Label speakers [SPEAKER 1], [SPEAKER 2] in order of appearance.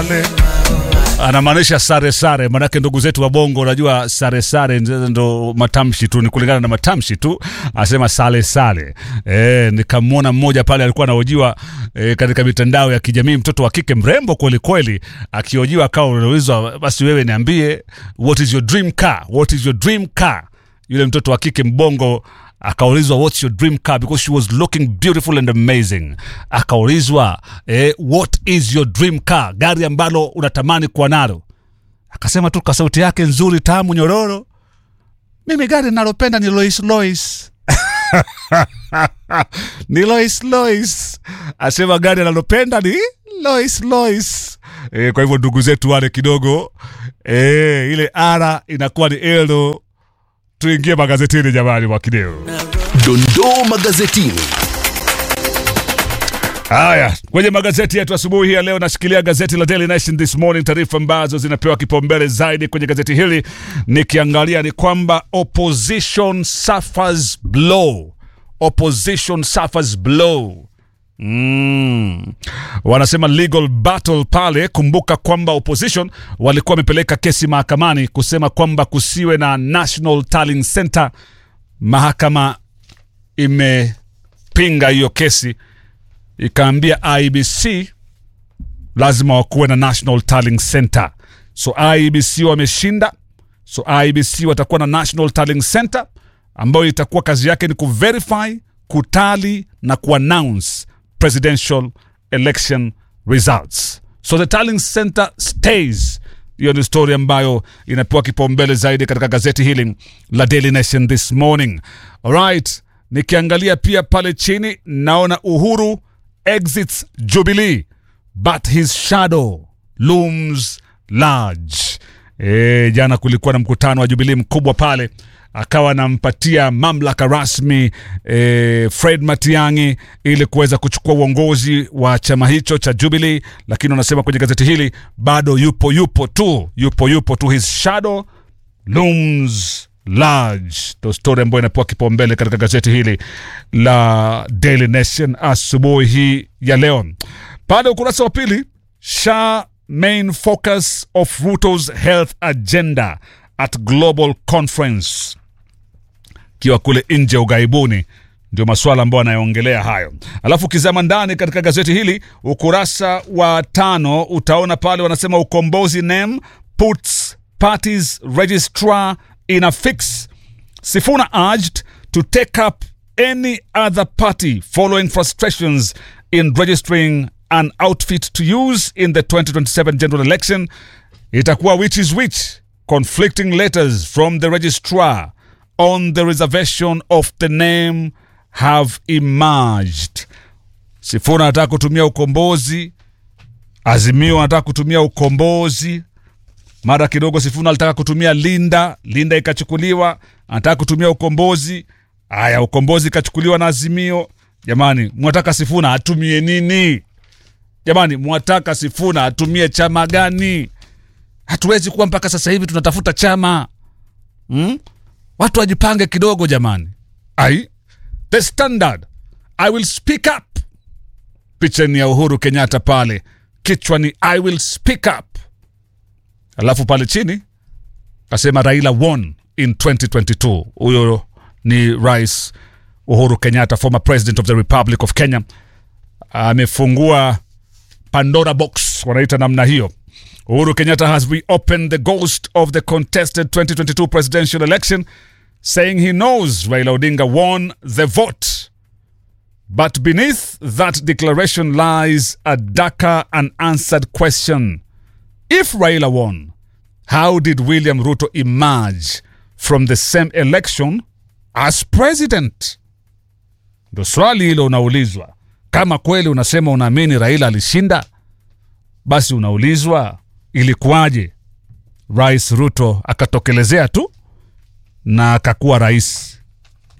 [SPEAKER 1] anamaanisha sare sare, manake ndugu zetu wa Bongo, unajua sare sare ndo matamshi tu, ni kulingana na matamshi tu, asema sale sale. E, nikamwona mmoja pale alikuwa anahojiwa e, katika mitandao ya kijamii, mtoto wa kike mrembo kweli kweli, akihojiwa akawa unaulizwa, basi wewe niambie, what is your dream car, what is your dream car? Yule mtoto wa kike mbongo akaulizwa what's your dream car because she was looking beautiful and amazing. Akaulizwa eh, what is your dream car, gari ambalo unatamani kuwa nalo. Akasema tu kwa sauti yake nzuri tamu nyororo, mimi gari ninalopenda ni Lois Lois. ni Lois Lois, asema gari analopenda ni Lois Lois. E, kwa hivyo ndugu zetu wale kidogo e, ile ara inakuwa ni elo. Tuingie magazetini jamani, Mwakideo.
[SPEAKER 2] Dondoo magazetini.
[SPEAKER 1] Haya, kwenye magazeti yetu asubuhi hii ya leo, nashikilia gazeti la Daily Nation this morning. Taarifa ambazo zinapewa kipaumbele zaidi kwenye gazeti hili nikiangalia ni kwamba opposition suffers blow, opposition suffers blow. Mm. Wanasema legal battle pale. Kumbuka kwamba opposition walikuwa wamepeleka kesi mahakamani kusema kwamba kusiwe na National Tallying Center. Mahakama imepinga hiyo kesi ikaambia IBC lazima wakuwe na National Tallying Center. So IBC wameshinda, so IBC watakuwa na National Tallying Center ambayo itakuwa kazi yake ni kuverify, kutali na kuannounce presidential election results. So the tallying center stays. Hiyo ni story ambayo inapewa kipaumbele zaidi katika gazeti hili la Daily Nation this morning. Alright, nikiangalia pia pale chini naona Uhuru exits Jubilee but his shadow looms large. E, jana kulikuwa na mkutano wa Jubilee mkubwa pale akawa anampatia mamlaka rasmi e, Fred Matiang'i ili kuweza kuchukua uongozi wa chama hicho cha Jubilee, lakini wanasema kwenye gazeti hili bado yupo yupo tu yupo yupo tu, his shadow looms large. Ndo story ambayo inapewa kipaumbele katika gazeti hili la Daily Nation asubuhi hii ya leo. Pale ukurasa wa pili, Shah main focus of Ruto's health agenda at global conference kiwa kule nje ughaibuni ndio maswala ambayo anayoongelea hayo. Alafu ukizama ndani katika gazeti hili ukurasa wa tano utaona pale wanasema ukombozi NEM puts parties registrar in a fix. Sifuna urged to take up any other party following frustrations in registering an outfit to use in the 2027 general election. Itakuwa which is which conflicting letters from the registrar on the reservation of the name have emerged. Sifuna anataka kutumia ukombozi, Azimio anataka kutumia ukombozi, mara kidogo Sifuna alitaka kutumia Linda, Linda ikachukuliwa, anataka kutumia ukombozi. Aya, ukombozi ikachukuliwa na Azimio. Jamani, mwataka Sifuna atumie nini? Jamani, mwataka Sifuna atumie chama gani? Hatuwezi kuwa mpaka sasa hivi tunatafuta chama hmm? Watu wajipange kidogo jamani. Ai, the standard I will speak up. Picha ni ya Uhuru Kenyatta pale, kichwa ni I will speak up, alafu pale chini kasema Raila won in 2022. Huyo ni Rais Uhuru Kenyatta, former president of the Republic of Kenya, amefungua Pandora box, wanaita namna hiyo. Uhuru Kenyatta has reopened the ghost of the contested 2022 presidential election, saying he knows Raila Odinga won the vote. But beneath that declaration lies a darker unanswered question. If Raila won, how did William Ruto emerge from the same election as president? Ndo swali hilo unaulizwa. Kama kweli unasema unaamini Raila alishinda, basi unaulizwa ilikuwaje Rais Ruto akatokelezea tu na akakuwa rais